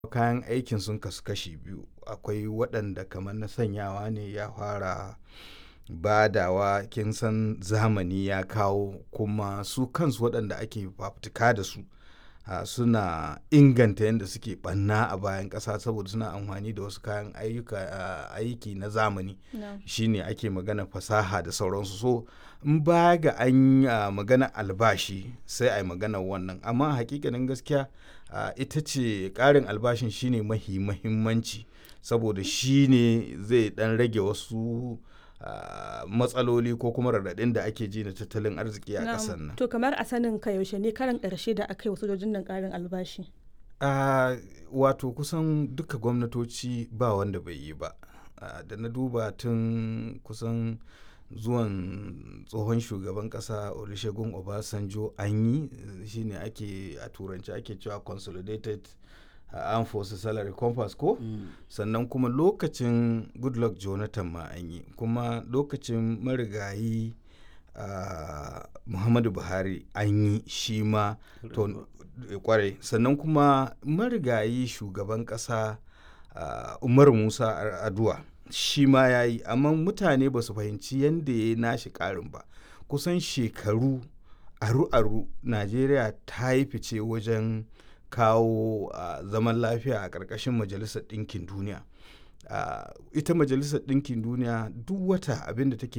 kayan aikin sun kasu kashi biyu akwai waɗanda kamar na sanyawa ne ya fara badawa kin san zamani ya kawo kuma su kansu waɗanda ake fafutuka da su uh, suna inganta yadda suke ɓanna a bayan ƙasa saboda suna amfani da wasu kayan ayyuka uh, aiki na zamani No. shine ake magana fasaha da sauransu so in baya ga an uh, magana albashi sai a yi magana wannan amma hakikanin gaskiya uh, ita ce ƙarin albashin shine mahi mahimmanci saboda shine zai ɗan rage wasu uh, matsaloli ko kuma raɗaɗin da ake ji na tattalin arziki a Na'am. ƙasar nan To kamar a sanin ka yaushe ne karan ƙarshe da aka yi wa sojojin nan ƙarin albashi. Uh, wato kusan duka gwamnatoci ba wanda bai yi ba uh, da na duba tun kusan zuwan tsohon shugaban kasa olusegun obasanjo an yi eh, shine ake a turanci ake cewa consolidated uh, armed forces salary compass ko sannan kuma lokacin goodluck jonathan ma an yi kuma lokacin marigayi uh, muhammadu buhari an yi shi ma to eh, kwarai sannan kuma marigayi shugaban kasa uh, umar musa Ar- aduwa shi ma ya yi amma mutane ba su fahimci yadda ya yi nashi karin ba kusan shekaru aru-aru najeriya ta yi fice wajen kawo uh, zaman lafiya a ƙarƙashin majalisar ɗinkin duniya uh, ita majalisar ɗinkin duniya duk wata abin da take